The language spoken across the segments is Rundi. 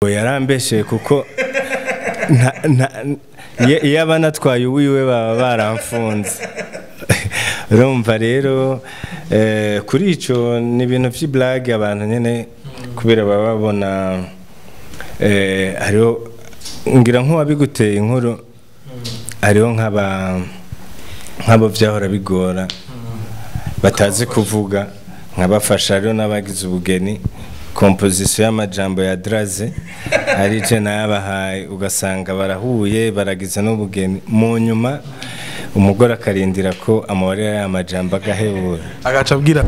yarambeshye kuko nta- nta- iyo iyo aba anatwaye uwiwe baba baramfunze urumva rero eh, kuri icyo ni ibintu by'iburage abantu nyine kubera baba babona eh, hariho ngira nk'uwabiguteye inkuru hariho nk'aba nk'abo byahora bigora batazi kuvuga nkabafasha rero n'abagize ubugeni kompozisiyo y'amajambo ya draze ari je nayabahaye ugasanga barahuye baragize n'ubugeni mu nyuma umugore akarindira ko amabarira ya majambo agahebura agaca abwira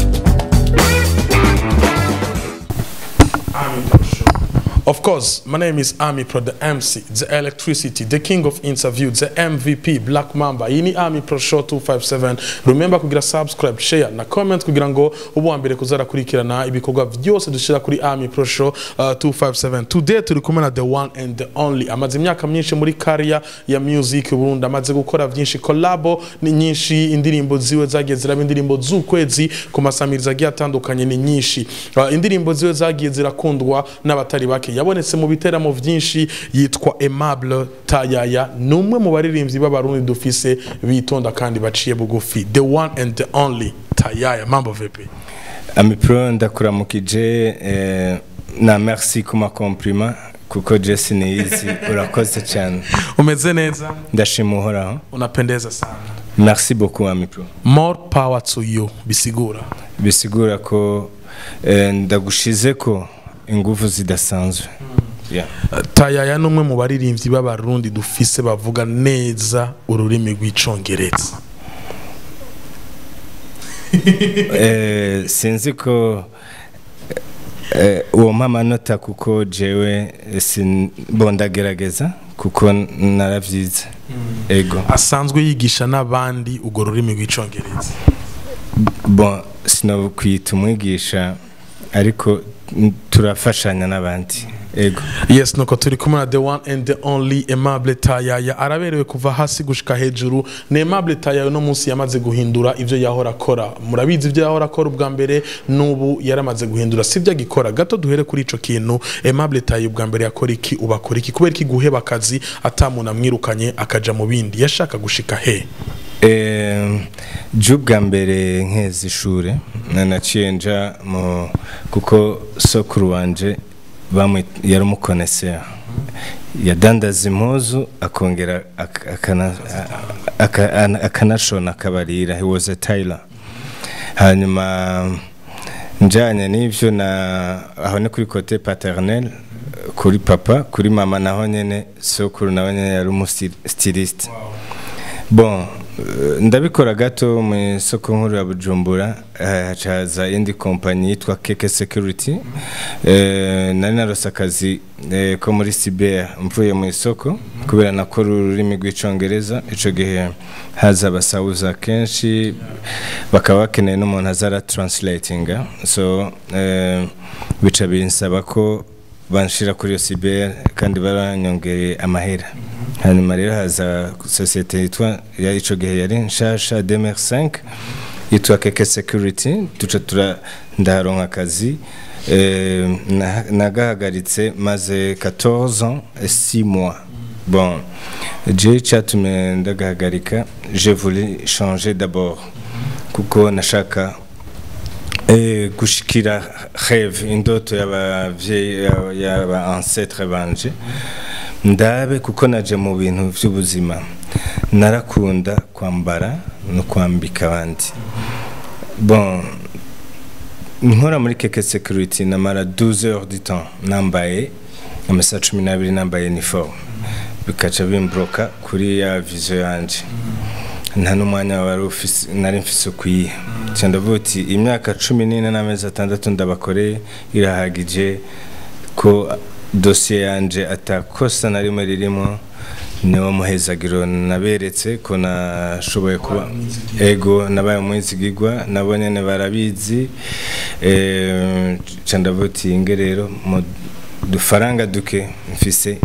Of course, my name is Army Pro, the MC, the electricity, the king of interview, the MVP, Black Mamba. Iyi ni Army Pro Show 257. Remember kugira subscribe, share na comment kugira ngo ubu wa mbere kuzarakurikirana ibikorwa byose dushira kuri Army Pro Show uh, 257. Today turi kumwe na the one and the only. Amaze imyaka myinshi muri career ya music u Burundi, amaze gukora byinshi collabo ni nyinshi, indirimbo ziwe zagiye ziraba indirimbo z'ukwezi ku masamiriza agiye atandukanye ni nyinshi. Uh, indirimbo ziwe zagiye zirakundwa n'abatari bake yabonetse mu biteramo byinshi yitwa Aimable Tayaya ni umwe mu baririmbyi b'abarundi dufise bitonda kandi baciye bugufi the one and the only Tayaya mambo vipi amipro ndakuramukije eh, na merci ku makomplima kuko jesi niyizi urakoze cyane umeze neza ndashima uhoraho unapendeza sana merci beaucoup amipro more power to you bisigura bisigura ko eh, ndagushize ko ingufu zidasanzwe yeah. Uh, Tayaya ni umwe mu baririmbyi b'abarundi dufise bavuga neza ururimi rw'icongereza eh, sinzi ko eh, uwo mpa amanota kuko jewe eh, sin- bo ndagerageza kuko naravyize ego asanzwe yigisha n'abandi urwo rurimi rw'icongereza bon sinokwita umwigisha ariko n- turafashanya n'abandi ego yes nuko turi kumwe na the one and the only Aimable Tayaya araberewe kuva hasi gushika hejuru ni Aimable Tayaya no munsi yamaze guhindura ivyo yahora akora murabizi ivyo yahora akora ubwa mbere n'ubu yaramaze guhindura sivyo agikora gato duhere kuri ico kintu Aimable Tayaya ubwa mbere yakora iki ubu akora iki kubera iki guheba akazi atamuntu amwirukanye akaja mu bindi yashaka gushika he Eh, je ubwa mbere nkeza ishure naciye nja mu kuko sokuru wanje bamwe yari umukonesera yadandaza impuzu akongera ak- akana- aka- ana- akanashona akabarira he was a tailor hanyuma njanye n'ivyo na aho ni kuri kote paternel kuri papa kuri mama naho nyene sokuru nawe nyene yari umustiliste bon eh, ndabikora gato mu isoko nkuru ya bujumbura eh, hacaza indi kompanyi yitwa keke security Eh, nari narose akazi eh, ko muri siber mvuye mu isoko kubera nakora ururimi rw'icongereza ico gihe haza abasawuza kenshi bakaba bakeneye n'umuntu azara translatinga so eh, bica binsaba ko banshira kuri iyo siber kandi baranyongereye amahera hanyuma rero haza sosiyete yitwa ya ico gihe yari nshasha demer 5 yitwa keke security tuca tura ndaharonka akazi eh, na- nagahagaritse maze 14 ans et 6 mois bon je cyatumye ndagahagarika je voulais changer d'abord kuko nashaka Eh, gushikira rêve indoto y'abavyeyi y'aba ancêtre banje ndabe kuko naje mu bintu by'ubuzima narakunda kwambara no kwambika abandi bon nkora muri keke security namara 12 heures du temps nambaye amasaha cumi n'abiri nambaye uniforme bikaca bimbroka kuri ya vision yanje nta n'umwanya wari ufise nari mfise ukwiye nca ndavuga uti imyaka cumi n'ine n'amezi atandatu ndabakoreye irahagije ko dosiye yanje atakosa na rimwe ririmo niwo muhezagiro naberetse ko nashoboye kuba ego nabaye umwizigirwa nabo nyene barabizi eh, nca ndavuga uti nge rero mu dufaranga duke mfise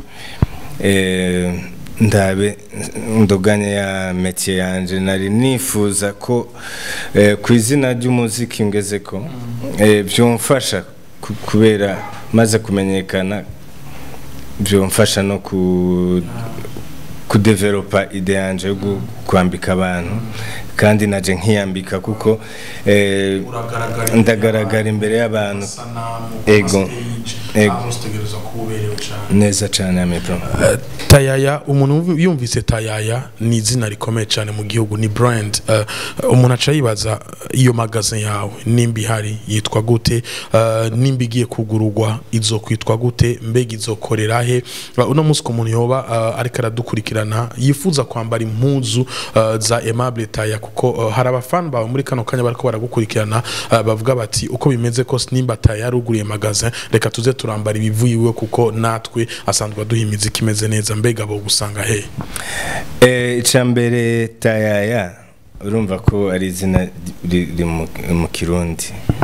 eh, ndabe ndoganye ya metier yanje nari nifuza ko eh, ku izina ry'umuziki ngeze ko eh, byumfasha ku- kubera maze kumenyekana byomfasha no ku kudevelopa ide yanje yo gu- kwambika abantu kandi naje nkiyambika kuko eh, uragaragara ndagaragara imbere y'abantu amasanamu Ego. amastage, Ego. aho utegereza kuba uberewe cyane neza cyane amepro tayaya umuntu yumvise tayaya ni izina rikomeye cyane mu gihugu ni brand Eh, umuntu aca yibaza iyo magazin yawe nimba ihari yitwa gute Eh, nimba igiye kugururwa izokwitwa gute mbega izokorera he Eh, uno munsi ku muntu yoba eh, ariko aradukurikirana yifuza kwambara impuzu eh, za aimable taya kuko eh, hari abafana bawe muri kano kanya bariko baragukurikirana eh, bavuga bati uko bimeze kose nimba taya yaruguriye magazin reka tuze turambara ibivuye iwe kuko natwe asanzwe aduha imiziki imeze neza mbega bo gusanga he Eh, icya mbere tayaya urumva ko ari izina ri- riri mu- mu kirundi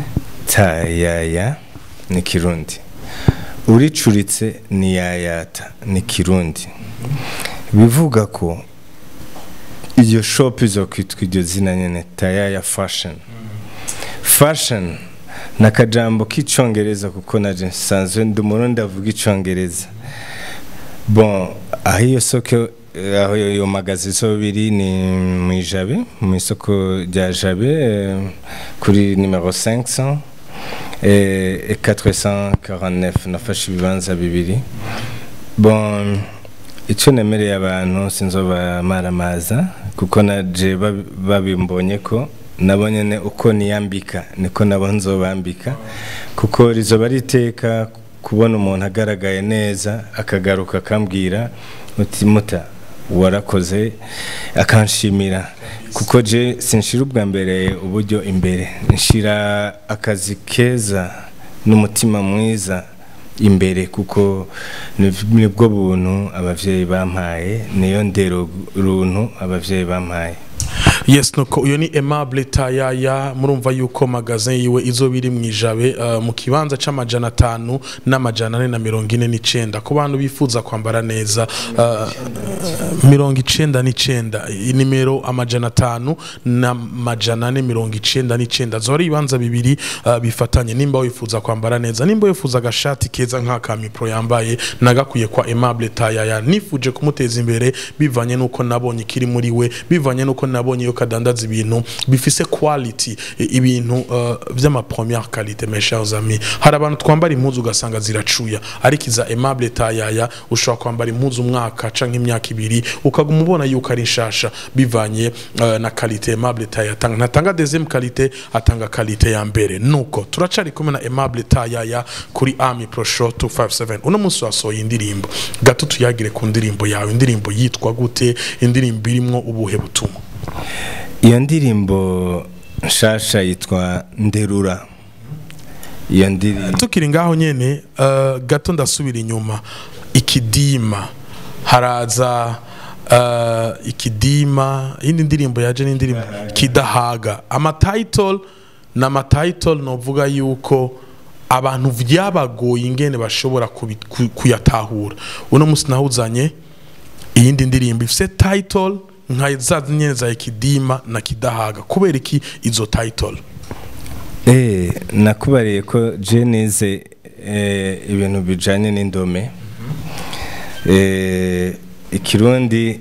tayaya ni kirundi uricuritse ni yayata ni kirundi bivuga ko iyo shop izokwitwa iryo zina nyene tayaya fashion fashion ni akajambo k'icyongereza kuko naje nsanzwe ndi umurundi avuga icyongereza bon aho iyo soko eh, aho iyo iyo magazi zo biri ni mu ijabe mu isoko rya jabe eh, kuri nimero 500 eh, et 449 nafashe ibibanza bibiri bon icyo nemereye abantu sinzobamaramaza kuko naje babi- babimbonye ko nabo nyene uko niyambika niko nabo nzobambika kuko rizoba ari iteka kubona umuntu agaragaye neza akagaruka akambwira uti muta warakoze akanshimira kuko je sinshira ubwa mbere uburyo imbere nshira akazi keza n'umutima mwiza imbere kuko ni- nibwo buntu abavyeyi bampaye niyo ndero runtu abavyeyi bampaye yes nuko uyo ni aimable tayaya murumva yuko magazin yiwe izo biri mu ijabe uh, mu kibanza c'amajana atanu n'amajana ane na mirongo ine n'icenda ku bantu bifuza kwambara neza uh, mirongo icenda n'icenda inimero amajana atanu n'amajana ane mirongo icenda n'icenda zoba ari ibibanza bibiri uh, bifatanye nimba wifuza kwambara neza nimba wifuza agashati keza nk'aka mipro yambaye nagakwiye kwa aimable tayaya nifuje kumuteza imbere bivanye n'uko nabonye ikiri muri we bivanye n'uko nabonye iyo kadandaza ibintu bifise quality i- ibintu uh, vy'ama première qualité mes chers amis hari abantu twambara impuzu ugasanga ziracuya ariko iza aimable tayaya ushobora kwambara impuzu umwaka canke imyaka ibiri ukaguma ubona yuko ari nshasha bivanye uh, na qualité aimable tayaya atanga ntatanga deuxième qualité atanga qualité ya mbere nuko turacari kumwe na aimable tayaya kuri ami pro show 257 uno munsi wasohoye indirimbo gato tuyagire ku ndirimbo yawe indirimbo yitwa gute indirimbo irimwo ubuhe butumwa iyo ndirimbo nshasha yitwa nderura iyo ndirimbo tukiri ngaho nyene uh, gato ndasubira inyuma ikidima haraza uh, ikidima iyindi ndirimbo yaje n'indirimbo kidahaga amatitle ni amatitle novuga yuko abantu vyabagoye ingene bashobora kubi- ku- kuyatahura uno musi nahuzanye iyindi ndirimbo ifise title nka za nyene za ikidima na kidahaga kubera iki izo title Eh, nakubariye ko je nize eh, ibintu bijanye n'indome eh, ikirundi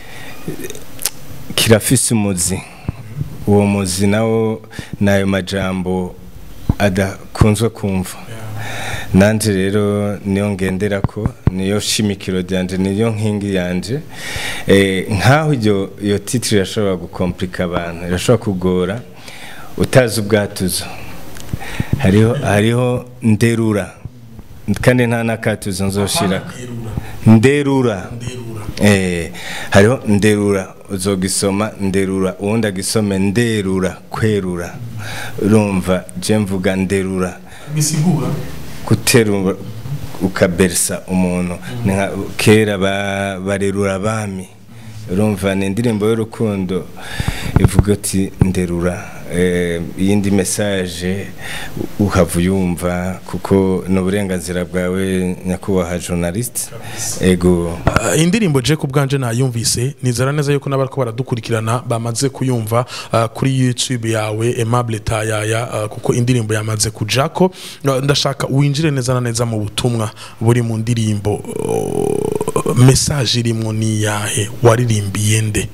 kirafise umuzi uwo muzi nawo nayo majambo adakunzwe kumva nanje rero niyo ngenderako niyo shimikiro ryanje niyo nkingi yanje eh, nkaho iryo iyo titire irashobora gukomplika abantu irashobora kugora utazi ubwatuzo hariho hariho nderura kandi nta n'akatuzo nzoshira nderura eh hariho nderura uzogisoma nderura uwundi agisome nderura kwerura urumva je mvuga nderura bisigura guterura ukabersa umuntu Ni nka kera ba- barerura abami urumva ni indirimbo y'urukundo ivuga ati nderura eh, iyindi message uhava uyumva kuko ni uburenganzira bwawe nyakubahwa journalist ego Uh, indirimbo je ku bwanje nayumvise nizera neza yuko n'abariko baradukurikirana bamaze kuyumva uh, kuri youtube yawe aimable tayaya uh, kuko indirimbo yamaze kujako uh, ndashaka winjire neza na neza mu butumwa buri mu ndirimbo uh, message irimwo ni yahe waririmbiye nde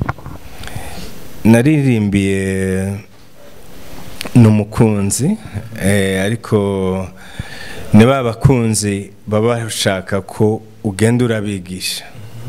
naririmbiye ni umukunzi eh, ariko ni ba bakunzi baba bashaka ko ugenda urabigisha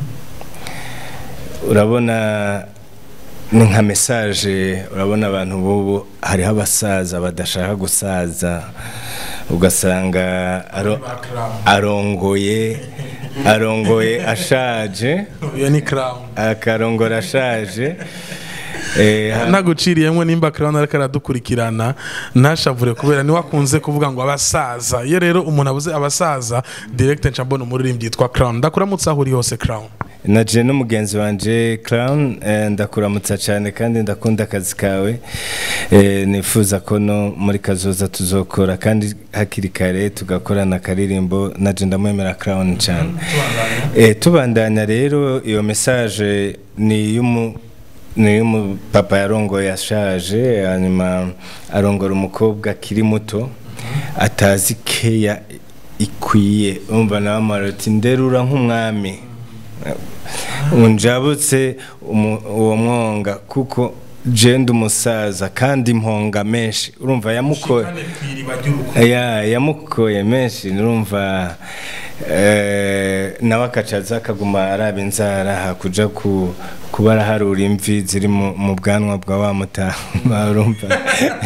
urabona ni nka mesaje urabona abantu bubu hariho abasaza badashaka gusaza ugasanga aro- arongoye arongoye ashaje iyo ni crown akarongora ashaje eh, ha- naguciriyemwo nimba crown ariko aradukurikirana ntashavure kubera niwe akunze kuvuga ngo abasaza iyo rero umuntu abuze abasaza direct nca mbona umuririmbyi yitwa crown ndakuramutse aho uri hose crown naje n'umugenzi wanje clown eh, ndakuramutsa cyane kandi ndakunda akazi kawe eh, nifuza ko no muri kazoza tuzokora kandi hakiri kare tugakorana akaririmbo naje ndamwemera clown cyane eh, tubandanya rero iyo message ni y'umu ni y'umupapa yarongoye yashaje hanyuma arongora umukobwa akiri muto atazi keya ikwiye umva nawe amaroti nderura nk'umwami unjabutse umu- uwo mwonga kuko jenda umusaza kandi imponga menshi urumva yamukoye ya yamukoye menshi nurumva eh, nawe akacaza akaguma araba inzara hakuja ku kuba araharura imvi ziri mu mu bwanwa bwa wa mutama urumva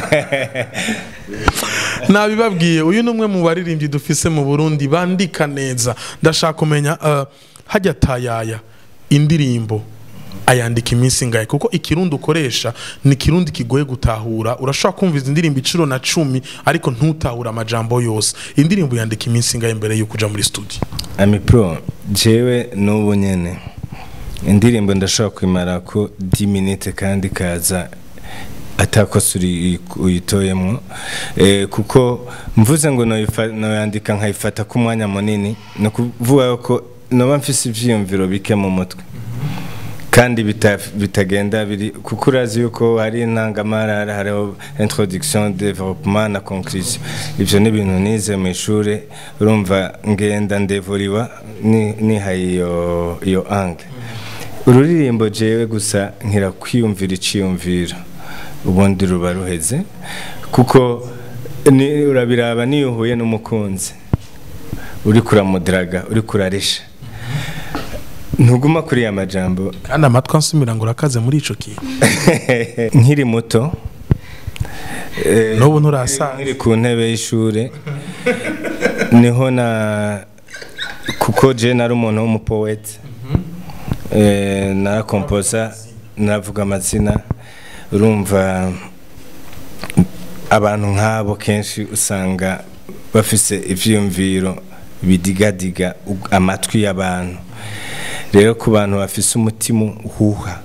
nabibabwiye uyu ni umwe mu baririmbyi dufise mu burundi bandika neza ndashaka kumenya uh, hajya tayaya indirimbo ayandika iminsi ingahe kuko ikirundi ukoresha ni ikirundi kigoye gutahura urashobora kumviza indirimbo icuro na cumi ariko ntutahure amajambo yose indirimbo yandika iminsi ingahe mbere y'uko uja muri studio ami pro jewe n'ubu nyene indirimbo ndashobora kwimara ko 10 minutes kandi kaza atakosa uri- uyitoyemwo eh, kuko mvuze ngo noyifa- noyandika nkayifata ku mwanya munini ni ukuvuga ko noba mfise ivyiyumviro bike mu mutwe kandi bita- bitagenda biri kuko urazi yuko hari intangamarara hariho introduction development na conclusion ivyo ni ibintu nize mu ishuri urumva ngenda ndevuriwa ni- nihaye iyo iyo angle ururirimbo jewe gusa nkira kwiyumvira iciyumviro ubundi ruba ruheze kuko ni- urabiraba niyo uhuye n'umukunzi uri kuramudiraga uri kurarisha ntuguma kuri ya majambo kandi amatwi ansumira ngo urakaze muri ico kintu nkiri muto eh, n'ubu nturasaza nkiri ku ntebe y'ishuri niho na kuko je nari umuntu w'umupowete eh, narakompoza naravuga amazina urumva abantu nk'abo kenshi usanga bafise ivyiyumviro bidigadiga ug- amatwi y'abantu rero ku bantu bafise umutima uhuha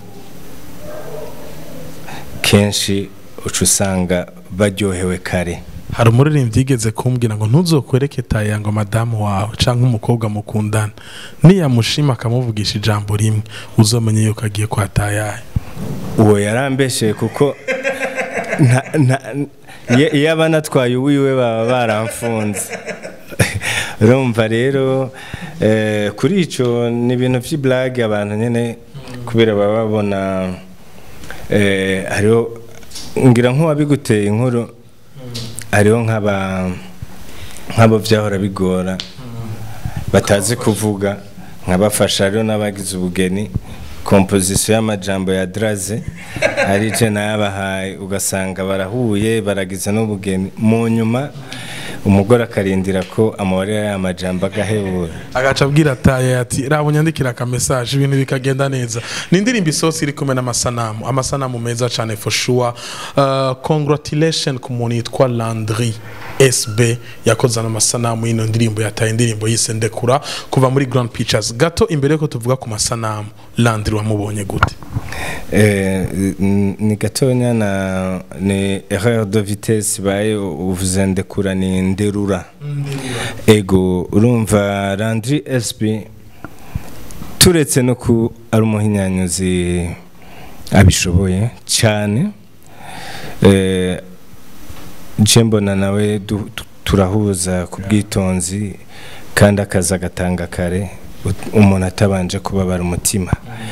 kenshi uca usanga baryohewe kare hari umuririmbyi yigeze kumbwira ngo ntuzokwereke taya ngo madamu wawe cyangwa umukobwa mukundana niyamushima akamuvugisha ijambo rimwe uzomenye yuko agiye kwa tayaye uwo yarambesheye kuko nta- nta- iyo- iyo aba anatwaye uwiwe baba baramfunze urumva rero eh, kuri icyo ni ibintu by'iburage abantu nyine kubera baba babona eh, hariho ngira nk'uwabiguteye inkuru hariho nk'aba nk'abo byahora bigora batazi kuvuga nkabafasha rero n'abagize ubugeni kompozisiyo y'amajambo ya draze ari je nayabahaye ugasanga barahuye baragize n'ubugeni mu nyuma umugore akarindira ko amubarira ya majambo agahebura agaca abwira tayaye ati raba unyandikira akamesaje ibintu bikagenda neza ni indirimbo isosi iri kumwe n'amasanamu amasanamu meza cyane for sure uh, congratulation ku muntu yitwa landry sb yakoze ano masanamu y'ino ndirimbo yataye indirimbo yise ndekura kuva muri grand pictures gato imbere yuko tuvuga ku masanamu landry wamubonye gute Eh, n- ni gatonya na ni erreur de vitesse baye uvuze ndekura ni nderura ego urumva Landry SB turetse no ku ari umuhinyanyuzi abishoboye cyane eh, je mbona nawe du- tu- turahuza ku bwitonzi kandi akazi agatanga kare ut- umuntu atabanje kubabara umutima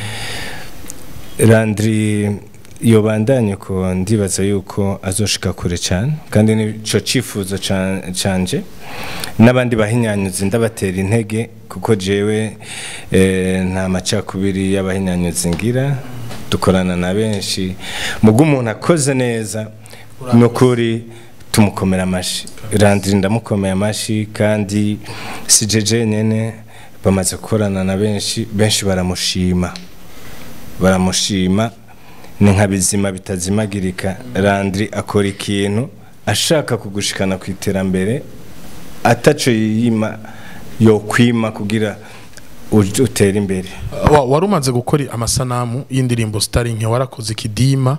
Landry yobandanye ko ndibaza yuko azoshika kure cyane kandi nico cifuzo ca- canje n'abandi bahinyanyuzi ndabatera intege kuko jewe eh, nta macakubiri y'abahinyanyuzi ngira dukorana na benshi mubwo umuntu akoze neza nukuri tumukomera amashi Landry ndamukomeye amashi kandi si jeje nyene bamaze gukorana na benshi benshi baramushima baramushima ni nka bizima bitazimagirika Landry akora ikintu ashaka kugushikana ku iterambere ataco yiyima yokwima kugira uj- utere imbere Wa- wari umaze gukora amasanamu y'indirimbo sitari nke warakoze ikidima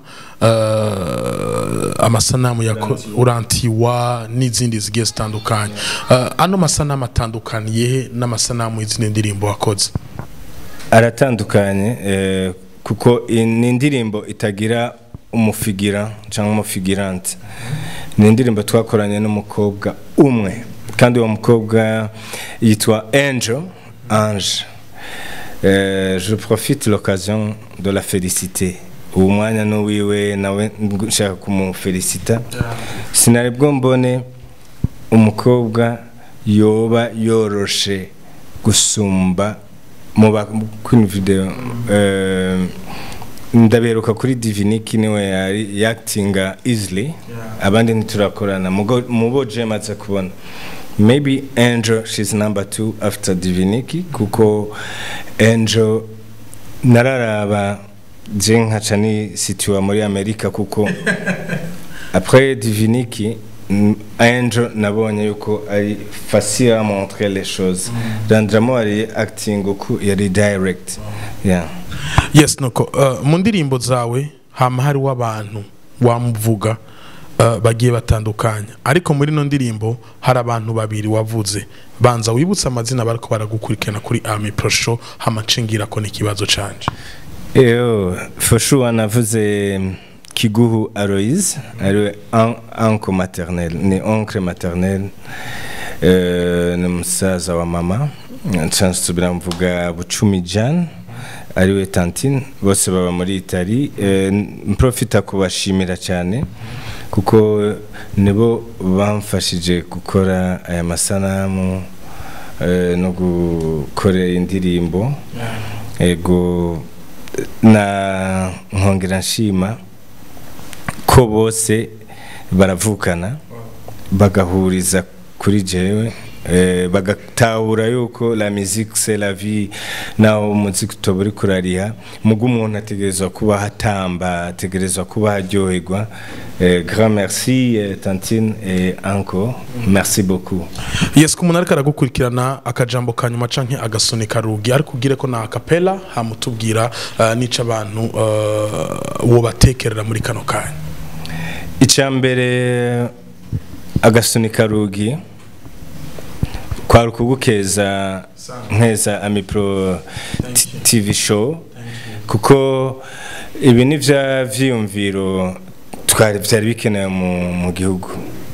eh, amasanamu ya ko- urantiwa n'izindi zigiye zitandukanye Eh, ano masanamu atandukaniye he n'amasanamu y'izindi ndirimbo wakoze aratandukanye eh, kuko i- ni indirimbo itagira umufigira cyangwa umufigirante ni indirimbo twakoranye n'umukobwa umwe kandi uwo mukobwa yitwa Angel Ange Euh, je profite l'occasion de la féliciter uwo mwanya n'uwiwe nawe nshaka kumufelicita sinari bwo mbone umukobwa yoba yoroshe gusumba mu ba- kuri video eh, ndaberuka kuri diviniki niwe yari yakitinga easily abandi ntiturakorana mugo- mubo je maze kubona maybe angel she's number two after diviniki kuko angel nararaba je nkaca ni situa muri amerika kuko après diviniki mm, angel nabonye yuko ari facile à montrer les choses randramo ari acting uku yari direct yeah yes nuko eh, mu ndirimbo zawe hama hariho abantu wamuvuga eh, bagiye batandukanya ariko muri ino ndirimbo hari abantu babiri wavuze banza wibutse amazina bariko baragukurikirana kuri Army Pro Show hama nshingira ko n'ikibazo canje Eo, for sure navuze mm, Kiguhu Aloise, ariwe un- uncle maternel, ni oncle maternel, eh, ni musaza wa mama, nsanzwe nsubira mvuga Bucumi Jean, ariwe tantine, bose baba muri Itali, eh, mprofita kubashimira cyane kuko nibo bamfashije gukora aya masanamu eh, no gukora indirimbo ego na nkongera nshima ko bose baravukana bagahuriza kuri jewe eh, bagatahura yuko la musique c'est la vie naho umuziki utoba uri kurariha mugo umuntu ategerezwa kuba hatamba ategerezwa kuba haryoherwa eh, grand merci eh, tantine et encore merci beaucoup yes ku umuntu ariko aragukurikirana akajambo ka nyuma canke agasunika rugi ariko ugire ko na akapela hamutubwira uh, n'ico abantu uh, wobatekerera muri kano kanya icyambere agasunika rugi kwari ukugukeza nkeza amipro T- tv show kuko ibi ni bya vyiyumviro twari byari bikenewe mu, mu gihugu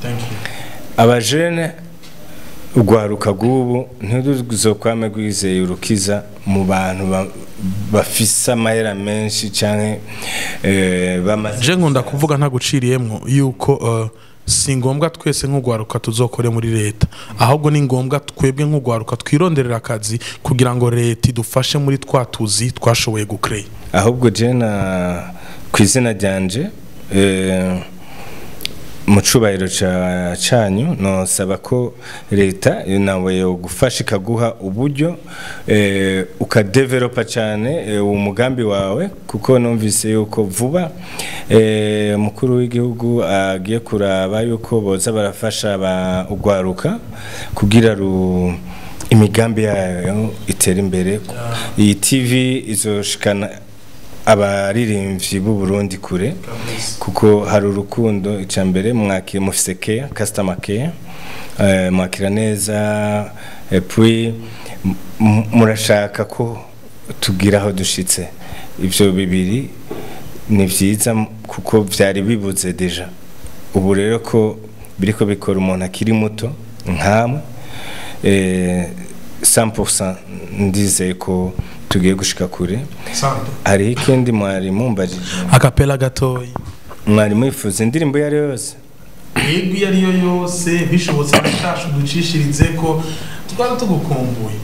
abajene urwaruka rw'ubu ntiruzokwame rwizeye urukiza mu bantu ba- bafise amahera menshi canke eh, bamaze je nkunda kuvuga ntaguciriyemwo yuko uh, si ngombwa twese nk'urwaruka tuzokore muri leta ahubwo ni ngombwa twebwe nk'urwaruka twironderera akazi kugira ngo leta idufashe muri twa tuzi twashoboye gukreye ahubwo jena ku izina ryanje eh, mu cubahiro ca- canyu nosaba ko leta nawe yogufasha ikaguha uburyo eh, ukadevelopa cyane eh, umugambi wawe kuko numvise yuko vuba eh, mukuru w'igihugu agiye kuraba yuko boza barafasha ba ugwaruka kugira ru imigambi yayo itera imbere iyi tv izoshikana abaririmbyi b'u Burundi kure kuko hari urukundo icya mbere mwakira mufise care customer care eh, mwakira neza et puis m- murashaka ko tugira aho dushitse ivyo bibiri ni vyiza m- kuko vyari bibuze deja ubu rero ko biriko bikora umuntu akiri muto nkamwe eh, 100% ndizeye ko tugiye gushika kure Sante. hariho ikindi mwari mumbajije akapela gatoyi mwari mwifuza indirimbo iyo ari yo yose yego iyo ariyo yose bishobotse abashasha uducishirize ko twari tugukumbuye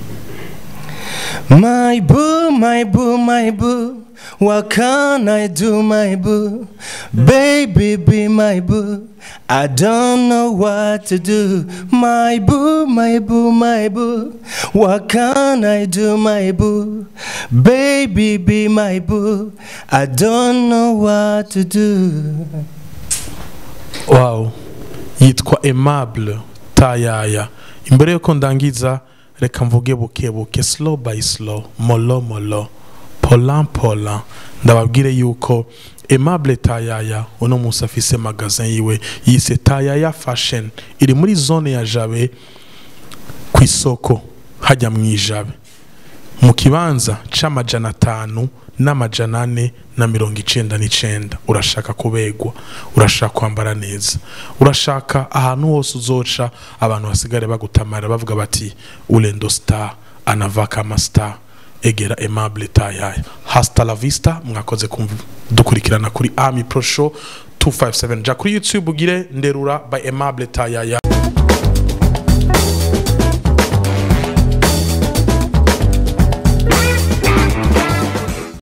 My boo, my boo, my boo. What can I do, my boo? Baby, be my boo. I don't know what to do. My boo, my boo, my boo. What can I do, my boo? Baby, be my boo. I don't know what to do. wow yitwa aimable tayaya imbere yuko ndangiza reka mvuge buke buke slow by slow molo molo polan polan ndababwire yuko aimable tayaya uno munsi afise magazin yiwe yise tayaya fashion iri muri zone ya jabe ku isoko hajya mu ijabe mu kibanza c'amajana atanu n'amajana ane na mirongo icenda n'icenda urashaka kubegwa urashaka kwambara neza urashaka ahantu hose uzoca abantu basigare bagutamara bavuga bati urendo star anava kama star egera aimable tayaya hasta la vista mwakoze kumva dukurikirana kuri ami pro show 257 ja kuri youtube ugire nderura by aimable tayaya